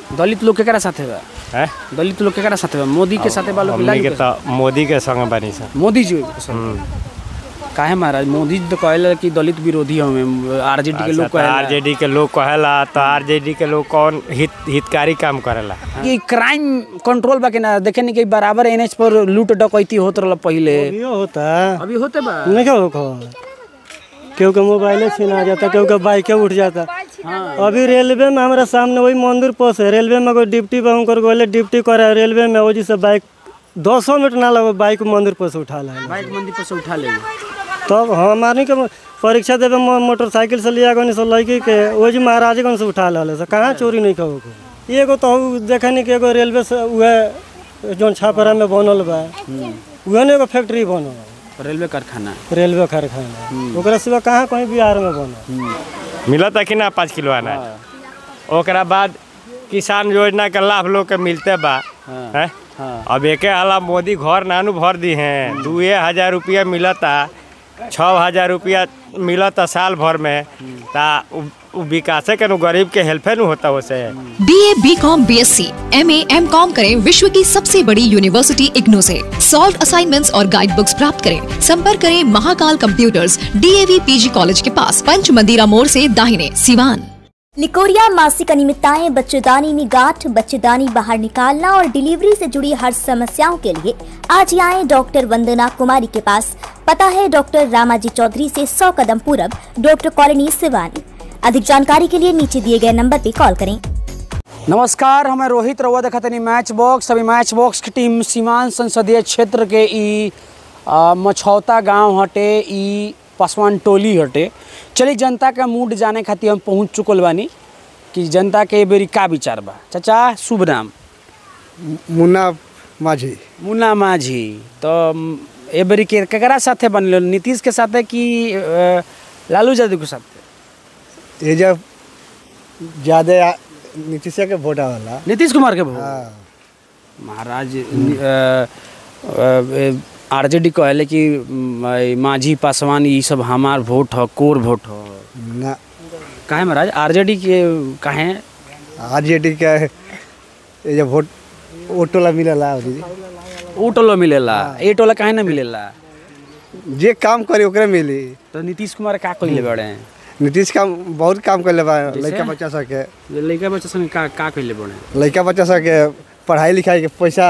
दलित लोग केकरा साथे बा हैं दलित लोग केकरा साथे बा मोदी के साथे बा लोग हमनी के तो मोदी के संग बनी सन मोदी जी के साथे। काहे महाराज मोदी जी तो कहला कि दलित विरोधी हमें आरजेडी के लोग कहला आरजेडी के लोग कहेला तो आरजेडी के लोग कौन हित हितकारी काम करेला कि क्राइम कंट्रोल बा कि ना देखे नहीं कि बराबर एनएच पर लूट डकैती होत रहल पहिले अभियो होता है अभी होते बा नहीं क्या होगा केहू के मोबाइले छीना जाता केहू के बाइके उठ जाता अभी रेलवे में हमारे सामने वही मंदिर पोस है रेलवे में कोई डिप्टी पर उनकर गोले डिप्टी करे रेलवे में वही से बाइक दो सौ मिनट ना लगे बाइक मंदिर पर से उठा ला बाइक मंदिर पर से उठा ले तब हमारे के परीक्षा देवे मो- मोटरसाइकिल से लिया गनी से लड़की के वही महाराजगंज से उठा ला से कहाँ चोरी नहीं कहो को एगो तो देखनी कि एगो रेलवे से उहे जौन छापरा में बनल बा उहे ने एगो फैक्ट्री बनल रेलवे कारखाना रेलवे कारखाना ओकरा सिवा कहाँ कहीं बिहार में बनल मिलता कि ना पाँच किलो अनाज ओकरा बाद किसान योजना के लाभ लोग के मिलते बा हैं हाँ। अब एके अला मोदी घर नानू भर दी हैं दुए हजार रुपया मिलता छः हजार रुपया मिलता साल भर में ता उ- उ विकासे के नु गरीब के हेल्पे नु होता उसे B A B com B S C M A M com करें विश्व की सबसे बड़ी यूनिवर्सिटी इग्नू से सॉल्व असाइनमेंट्स और गाइड बुक्स प्राप्त करें संपर्क करें Mahakal computers DAV PG college के पास पंच मंदिरा मोड़ से दाहिने सिवान निकोरिया मासिक अनियमितताएं बच्चेदानी में गांठ बच्चेदानी बाहर निकालना और डिलीवरी से जुड़ी हर समस्याओं के लिए आज ही आए डॉक्टर वंदना कुमारी के पास पता है डॉक्टर रामाजी चौधरी से 100 कदम पूरब डॉक्टर कॉलोनी सिवानी अधिक जानकारी के लिए नीचे दिए गए नंबर पर कॉल करें नमस्कार हमें रोहित रउआ देखा तनी मैच बॉक्स अभी मैच बॉक्स की टीम सीमांत संसदीय क्षेत्र के ई आ, मछौता गांव हटे ई पासवान टोली हटे चलिए जनता का मूड जाने खातिर हम पहुंच चुकल बानी कि जनता के ए बेरी का विचार बा चाचा शुभ नाम मुन्ना माझी मुन्ना माझी तो म, ए बेरी के केकरा साथे बनल नीतीश के साथे कि अ, लालू यादव के साथे ये जब ज़्यादा नीतीश के वोट आवेला नीतीश कुमार के भोट हाँ, महाराज आरजेडी कहले कि म, ई माझी पासवान ई सब हमार वोट ह कोर वोट ह ना काहे महाराज आरजेडी के काहे आर जे डी के ये जब वोट ओटोला मिलेला दीदी ओ टोलो मिलेला ए टोला काहे ना मिलेला जे काम करे ओकरे मिली तो नीतीश कुमार का कइले बड़े नीतीश काम बहुत काम कर बा लड़का बच्चा सबके लइका बच्चा संग का का कइले बड़े लड़का बच्चा सबके पढ़ाई लिखाई के पैसा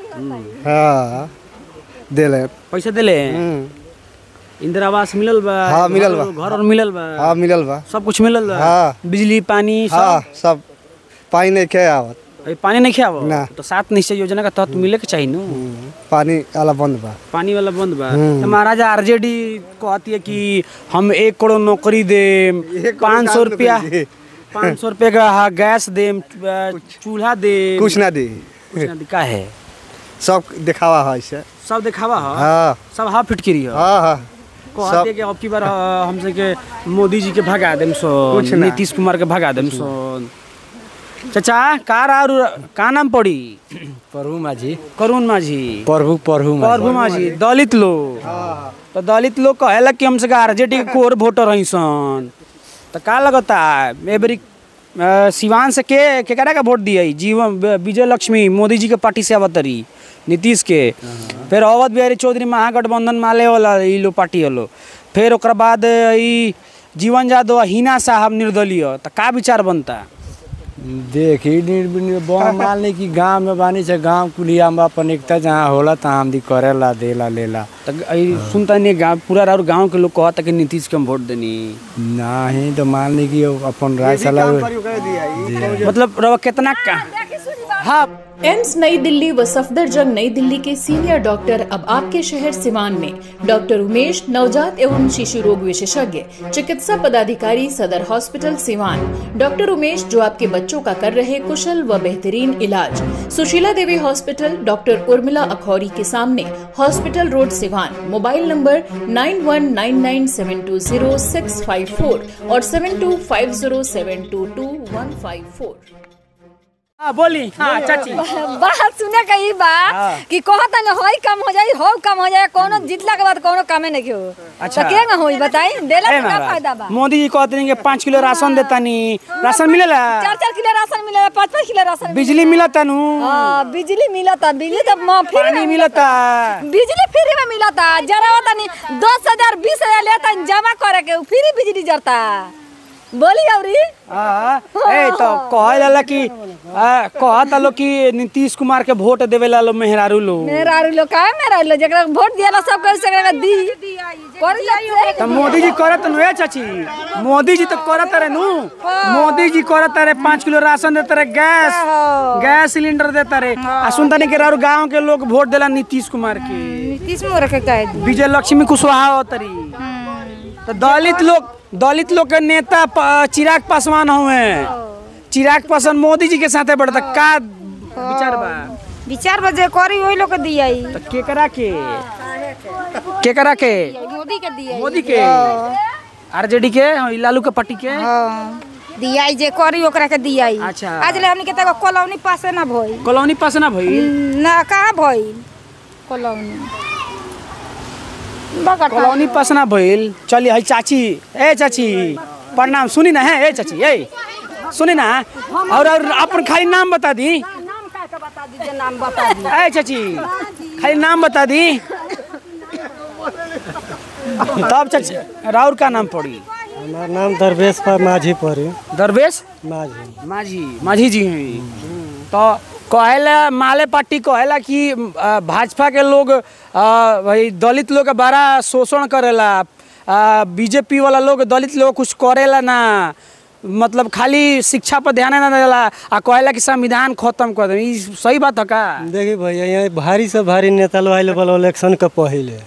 हाँ देले पैसा देले हम्म, इंदिरा आवास मिलल बा हाँ, मिलल बा। घर और मिलल बा हाँ मिलल बा सब कुछ मिलल बा हाँ। बिजली पानी हाँ सब सब पानी नहीं खे आवत अभी पानी नहीं खियावो ना। तो सात निश्चय योजना का तहत मिले के चाहिए नु पानी आला बंद बा पानी वाला बंद बा तो महाराज आरजेडी कहती है कि हम एक करोड़ नौकरी देम एक करोड़ पाँच सौ काम रुपया नौकरी दे। पाँच सौ रुपये का हाँ, गैस देम अ, चूल्हा देम कुछ ना दी कुछ ना दे- का है सब दिखावा है इसे सब दिखावा है हाँ सब हाँ फिटकिरी है हाँ हाँ कहते हैं कि अब की बार अ, हमसे के मोदी जी के भगा देम सो कुछ ना। नीतीश कुमार के भगा देम सो चाचा का रारू का नाम पड़ी प्रभु माझी करुण माझी प्रभु प्रभु प्रभु माझी दलित लोग तो दलित लोग कहेला कि हमसे आरजेडी के कोर वोटर हई सन तो का लगता ए बेरी अ, सिवान से के केकरा का वोट दिए जीवन विजय लक्ष्मी मोदी जी के पार्टी से अवतरी नीतीश के फिर अवध बिहारी चौधरी महागठबंधन माले वाला ई लो पार्टी वालो फिर ओकरा बाद ई जीवन यादव हिना साहब निर्दलीय तो का विचार बनता देखी मान ली कि गांव में बानी से गांव कुलिया में अपन एकता जहाँ होला तहाँ हम दी करेला देला लेला तो ई सुनता नहीं गाँव पूरा और गाँव के लोग कहता कि नीतीश के हम वोट देनी नहीं तो मान ली कि अपन राय सलाह मतलब रवा कितना का हाँ एम्स नई दिल्ली व सफदरजंग नई दिल्ली के सीनियर डॉक्टर अब आपके शहर सिवान में डॉक्टर उमेश नवजात एवं शिशु रोग विशेषज्ञ चिकित्सा पदाधिकारी सदर हॉस्पिटल सिवान डॉक्टर उमेश जो आपके बच्चों का कर रहे कुशल व बेहतरीन इलाज सुशीला देवी हॉस्पिटल डॉक्टर उर्मिला अखौरी के सामने hospital road Siwan mobile number nine one nine nine seven two zero six five four और seven two five zero seven two two one five four हाँ बोली हाँ चाची बात सुने के ई बा कि कहता न होई काम हो जाई हो काम हो जाए कोनो जीतला के बाद कोनो कामे नहीं हो अच्छा। तो के ना होई बताई देला ए से का महाराज, फायदा बा मोदी जी कहते हैं कि पाँच किलो राशन देता नी राशन मिलेला चार चार किलो राशन मिलेला पाँच पाँच किलो राशन बिजली मिलता नु हाँ बिजली मिलता बिजली तो म फ्री पानी में मिलता बिजली फ्री में मिलता जरा होता नहीं दस हजार बीस हजार लेता जमा करे के फ्री बिजली जरता बोली अवरी हाँ ए तो कहे जाला कि आ, कहता लो कि नीतीश कुमार के वोट देवे ला लो मेहरारू लो मेरा लोग का मेरा लोग जकरा वोट दिया सब कर सकेगा दी कर ले तो मोदी जी करत नु ए चाची मोदी जी तो करत रहे नु मोदी जी करत रहे पाँच किलो राशन देते रहे गैस गैस सिलेंडर देता रहे आ सुनता नहीं कि राउर गांव के लोग वोट देला नीतीश कुमार के नीतीश मोर के कह दी विजय लक्ष्मी कुशवाहा होतरी तो दलित लोग दलित लोग के नेता प- चिराग पासवान हुए चिराग पासवान मोदी जी के साथे बढ़ता का विचार बा विचार बजे करी वही लोग के दिया तो केकरा के केकरा के मोदी के दिया मोदी के आरजेडी के हाँ, ई लालू के पार्टी के दिया जे करी ओकरा के दिया अच्छा। आज ले हमनी के तक कॉलोनी पासे ना भई कॉलोनी पास ना भई ना कहाँ भई कॉलोनी बगटा कॉलोनी पास ना भइल चली हई चाची ए चाची प्रणाम सुनी ना है ए चाची ए सुनी ना और और अपन खाली नाम बता दी नाम का के बता दीजिए नाम बता दी ए चाची खाली नाम बता दी तब चाची राउर का नाम पड़ी हमार नाम दरवेश पर माझी पड़ी दरवेश माझी माझी माझी जी हैं तो कहेला माले पार्टी कहेला कि अ, भाजपा के लोग अ, भाई दलित लोग के बड़ा शोषण करेला बीजेपी वाला लोग दलित लोग कुछ करेला ना मतलब खाली शिक्षा पर ध्यान ना देला आ कहेला कि संविधान खत्म कर दे ई सही बात है का देखी भैया यहाँ भारी से भारी नेता लोग आइल बल इलेक्शन के पहिले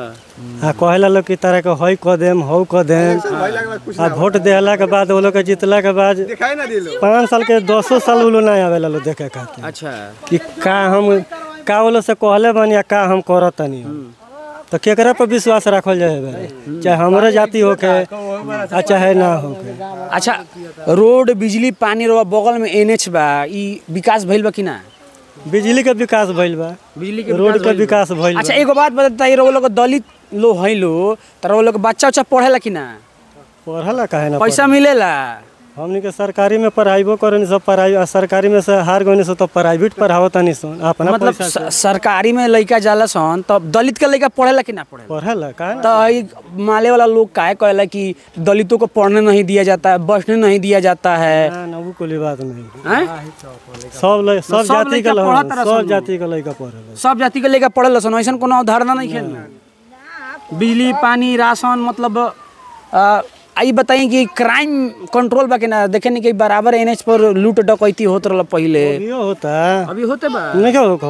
आ कहेला लोग कि तरह के हई क देम हौ क देम आ वोट देहला के बाद वो लोग के जीतला के बाद दिखाई ना दिलो पाँच साल के दसो साल वो लोग नहीं आवेला लोग देखे खातिर अच्छा कि का हम का वो लोग से कहले बानी आ का हम करत तनी तो केकरा पर विश्वास रखल जाए बे? चाहे हमरे जाति होके आ चाहे ना होके अच्छा रोड बिजली पानी रो बगल में एनएच बा ई विकास भइल बा कि ना बिजली के विकास भइल बा बिजली के रोड विकास के भइल बा। विकास भइल बा अच्छा एगो बात बताइए रो लोग दलित लो है लो तर वो लोग बच्चा उच्चा पढ़ेला कि ना पढ़ला काहे ना पैसा मिलेला हमनी के सरकारी में पढ़ाइबो करनी सब पढ़ाई सरकारी में से हार गनी सो तो प्राइवेट पढ़ावो तनी सन अपना मतलब पैसा से स- सरकारी में लइका जाला सन तब दलित के लइका पढ़ेला कि ना पढ़ेला पढ़ला काहे ना तो ई माले वाला लोग काहे कहेला कि दलितों को पढ़ने नहीं दिया जाता है बसने नहीं दिया जाता है ना ना वो कोई बात नहीं हैं? सब ल- सब सब जाति के लइका ल- पढ़त रह सब सन। जाति के लइका पढ़ेला सब जाति के लइका पढ़ेला सन ऐसा कोनो अवधारणा नहीं खेलना बिजली पानी राशन मतलब आ, आई बताई कि क्राइम कंट्रोल बा कि ना देखे नहीं कि बराबर एनएच पर लूट डकैती होत रहल पहिले अभियो होता अभी होते बा नहीं क्या हो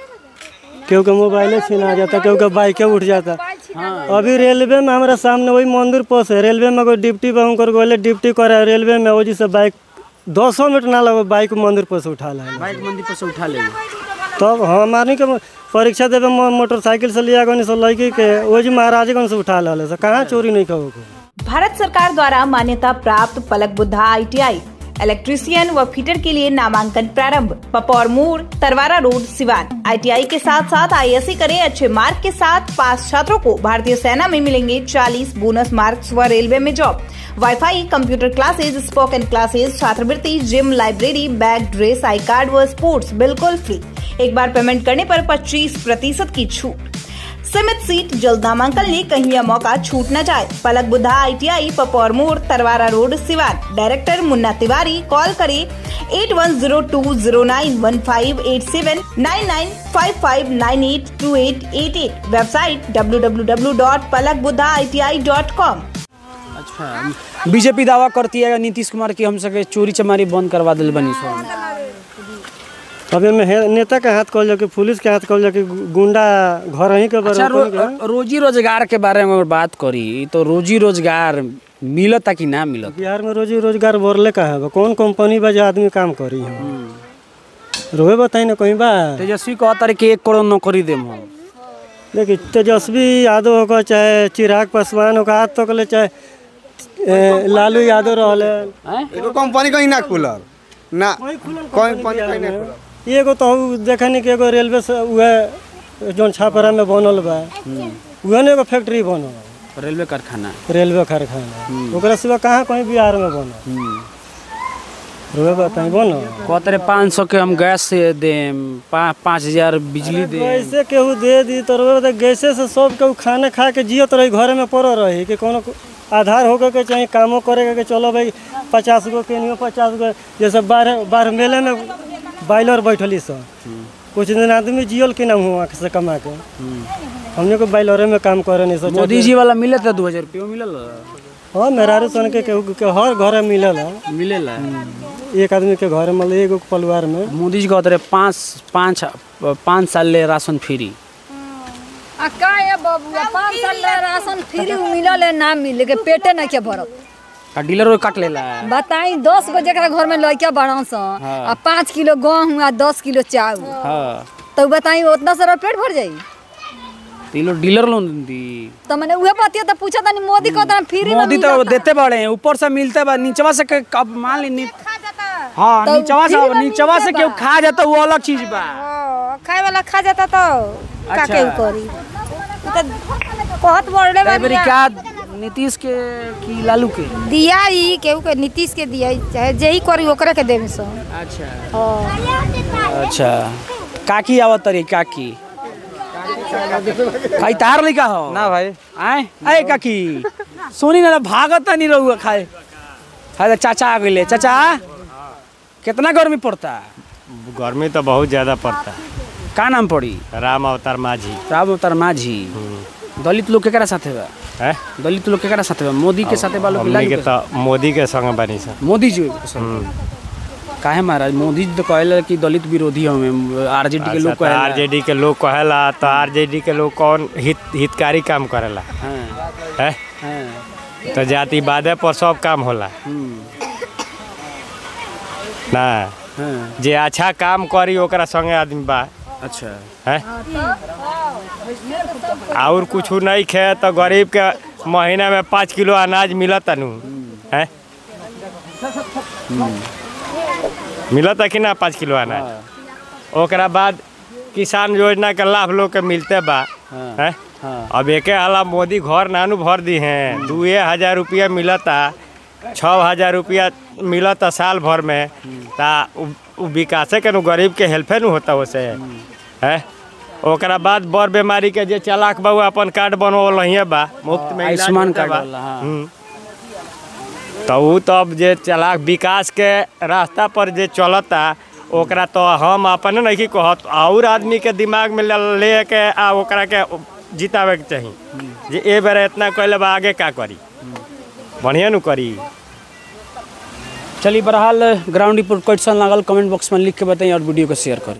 केहू के मोबाइले छीना जाता केहू के बाइके उठ जाता अभी रेलवे में हमारा सामने वही मंदिर पोस है रेलवे में कोई ड्यूटी पे उनकर गोले ड्यूटी करे रेलवे में वही से बाइक दो सौ मिनट ना लगो बाइक मंदिर पर से उठा ला बाइक मंदिर पर से उठा ले तब हमारे के परीक्षा देवे मो- मोटरसाइकिल से लिया गनी सो लड़की के वही महाराजगंज से उठा ला से कहाँ चोरी नहीं कहो भारत सरकार द्वारा मान्यता प्राप्त पलक बुद्धा आईटीआई इलेक्ट्रीशियन व फिटर के लिए नामांकन प्रारंभ पपौर मोड़ तरवारा रोड सिवान आईटीआई के साथ साथ आईएससी करें अच्छे मार्क के साथ पास छात्रों को भारतीय सेना में मिलेंगे 40 बोनस मार्क्स व रेलवे में job wifi computer classes spoken classes छात्रवृत्ति gym library bag dress I card व स्पोर्ट्स बिल्कुल फ्री एक बार पेमेंट करने पर 25 प्रतिशत की छूट सीमित सीट जल्द नामांकन ले कहीं यह मौका छूट न जाए पलक बुद्धा आईटीआई पपौर मोड़ Tarwara road Siwan director Munna Tiwari call करें eight one zero two zero nine one five eight seven nine nine five five nine eight two eight eight eight website W W W dot Palak Buddha I T I dot com अच्छा BJP दावा करती है नीतीश कुमार की हम सके चोरी चमारी बंद करवा दिल बनी सो अभी में हे- नेता के हाथ कहल जाओ कि पुलिस के हाथ कहल जाओ कि गुंडा घर ही के अच्छा रो, रोजी रोजगार के बारे में अगर बात करी तो रोजी रोजगार मिलता कि ना मिलत बिहार में रोजी रोजगार बोरले का है कौन कंपनी बा जो आदमी काम करी हम रोए बताई ना कहीं बा तेजस्वी कहता रहे कि एक करोड़ नौकरी देम हम देखिए तेजस्वी यादव होगा चाहे चिराग पासवान होगा आज तक ले चाहे ए, लालू यादव रहले हैं? एगो कंपनी कहीं ना खुलल ना वही खुलल कौन कंपनी कौन बिहार कहीं नहीं में। खुलल। एगो तो हउ देखनी कि एगो रेलवे से उहे जौन छापरा में बनल बा उहे ने एगो फैक्ट्री बनल रेलवे कारखाना रेलवे कारखाना ओकरा सिवा कहाँ कहीं बिहार में बनल रुए बताई बनल कहते रहे पाँच सौ के हम गैस से देम पा, पाँच हजार बिजली देम कैसे केहू दे दी तो रुए बता गैसे से सब केहू खाना खा के जियत रही घरे में पड़ रही कि कोनो आधार होकर के चाहे कामो करे के चलो भाई पचास गो के नहीं पचास गो जैसे बारह बारह मेले में बाइलर बैठली सब कुछ दिन आदमी जियल के नाम हुआ से कमा के हमने को बाइलरे में काम करे नहीं सोचा मोदी जी वाला मिले था दो हजार रुपये मिलल हाँ मेहरारू सन के केहू के हर घर मिलल है मिलेला एक आदमी के घर मतलब एगो परिवार में मोदी जी कहते रहे पाँच पाँच पाँच साल ले राशन फ्री आ का ये बबुआ पाँच साल ले राशन फ्री मिलल है ना मिले के पेटे नहीं के भरत आ डीलर काट लेला बताई दस गो जरा घर में लड़का बड़ा सन आ पाँच किलो गेहूँ आ दस किलो चावल हाँ तो बताई उतना सारा पेट भर जाई तो ये लोग डीलर लोन दी तो मैंने उहे बतिया तो पूछा था मोदी को तो फ्री में मोदी तो मिलता। देते बड़े हैं ऊपर से मिलते बा नीचवा से के- कब मान ली नी- हाँ तो नीचवा से फ्री में नीचवा से मिलते केहू बा। खा जाता वो अलग चीज बा खाए वाला खा जाता तो का अच्छा। केहू करी उ तो बहुत बड़े तो एबरी का नीतीश के की लालू के दिया ही केहू के नीतीश के दिया ही, चाहे जे ही करी ओकरे के देवे सो अच्छा अच्छा काकी आवत तरी काकी खाई तार लिखा हो ना भाई आए आए काकी सोनी ना भागत नहीं रहुआ खाए खाए चाचा आ गए चाचा कितना गर्मी पड़ता गर्मी तो बहुत ज़्यादा पड़ता का नाम पड़ी राम अवतार माझी राम अवतार माझी दलित लोग केकरा साथे बा है दलित लोग केकरा साथे बा मोदी के साथे बा लोग हमने के तो मोदी के संग बनी सर मोदी जी के साथे। काहे महाराज मोदी जी तो कहला कि दलित विरोधी हमें आरजेडी के लोग कहला आरजेडी के लोग कहेला तो आरजेडी के लोग कौन हित हितकारी काम करेला हाँ, है हाँ, तो जातिवादे पर सब काम होला हम्म, ना हाँ, जे अच्छा काम करी ओकरा संगे आदमी बा अच्छा है और कुछ नहीं खे तो गरीब के महीना में पाँच किलो अनाज मिलत नु है मिलता कि ना पाँच किलो अनाज ओकरा बाद किसान योजना के लाभ लोग के मिलते बा है अब एके हाला मोदी घर नानू भर दी हैं दुए हजार रुपया मिलता छः हजार रुपया मिलता साल भर में ता उ- उ विकासे के नु गरीब के हेल्पे नु होता वैसे है ओकरा बाद बड़ बीमारी के जे चलाक बा उ अपन कार्ड बनवल ही बा मुफ्त में इलाज आयुष्मान होता कार्ड बा। वाला, हाँ। हम्म। तो उ तो अब जे चलाक विकास के रास्ता पर जे चलता ओकरा तो हम अपने नहीं कहत और आदमी के दिमाग में ले ले के आ ओकरा के जितावे के चाही जे ए बेर इतना कैले बा आगे का करी बढ़िया नु करी चलिए बहरहाल ग्राउंड रिपोर्ट क्वेश्चन लागल कमेंट बॉक्स में लिख के बताइए और वीडियो को शेयर करें